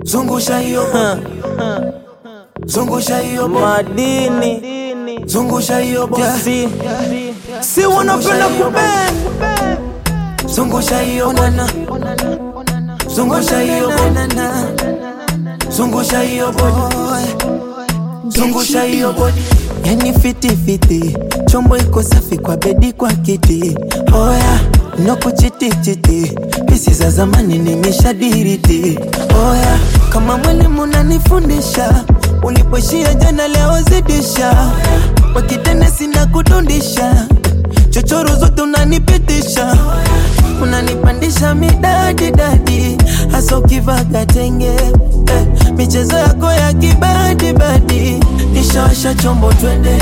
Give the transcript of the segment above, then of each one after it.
zungusha hiyo bodi, zungusha hiyo bodi, madini zungusha hiyo bodi, si si wanapenda kubend zungusha hiyo bodi, zungusha hiyo bodi, zungusha hiyo bodi, zungusha hiyo bodi. Yani fiti fiti, chombo iko safi kwa bedi kwa kiti. Oya, no kuchiti chiti, pisi za zamani nimeshadiriti. Oya, kama mwalimu unanifundisha, ulipoishia jana leo zidisha. Kwa kitene sina kudundisha, chochoro zote unanipitisha unanipandisha midadi dadi, hasa ukivaga tenge eh, michezo yako ya kibadi badi, nishawasha chombo twende,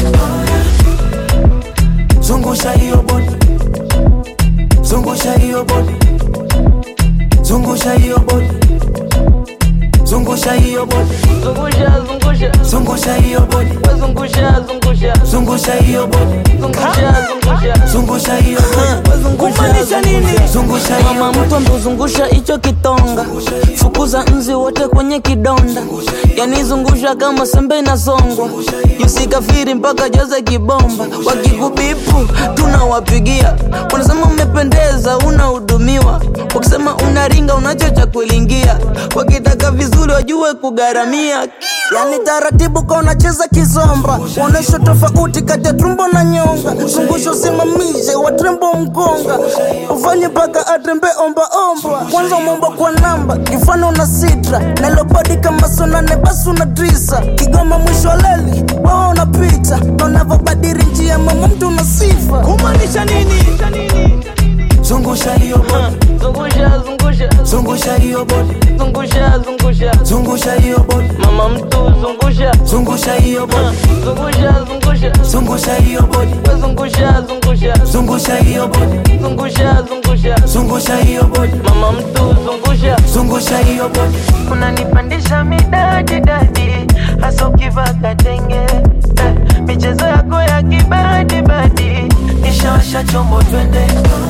zungusha hiyo bodi, zungusha hiyo bodi, zungusha hiyo bodi, zungusha hiyo bodi, zungusha zungusha zungusha hiyo bodi, zungusha zungusha zungusha hiyo bodi, zungusha zungusha zungusha hiyo bodi, kumaanisha nini zungusha hiyo mama mtu ambezungusha hicho kitonga fukuza nzi wote kwenye kidonda yani zungusha kama sembe inasongwa yusikafiri mpaka jaza kibomba wakikubipu tunawapigia wanasema umependeza unahudumiwa wakisema unaringa unacho cha kulingia wakitaka vizuri wajue kugharamia yani taratibu ka unacheza kizomba uonesha tofauti kati ya tumbo na nyonga zungusha usimamishe watrembo mkonga ufanye mpaka atembe ombaomba kwanza umeomba kwa namba kifano na sitra nalobadi kama sonane basi una drisa kigoma mwisho wa leli wao unapita na unavyobadiri njia mama mtu una sifa kumaanisha nini zungusha hiyo bodi, zungusha zungusha zungusha hiyo bodi, zungusha zungusha zungusha hiyo bodi, mama mtu zungusha zungusha hiyo bodi, zungusha zungusha zungusha hiyo bodi, zungusha zungusha zungusha hiyo bodi, zungusha zungusha zungusha hiyo bodi, mama mtu zungusha zungusha hiyo bodi, unanipandisha midadi dadi hasa ukivaa tenge eh, michezo yako ya kibadi badi nishawasha chombo twende,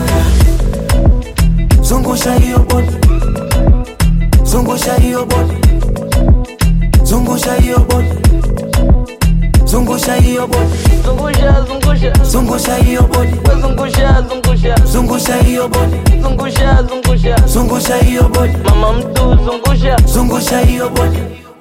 zungusha hiyo bodi, zungusha hiyo bodi, zungusha hiyo bodi, zungusha hiyo bodi, zungusha zungusha zungusha hiyo bodi, zungusha zungusha zungusha hiyo bodi, zungusha zungusha zungusha hiyo bodi, mama mtu zungusha zungusha hiyo bodi.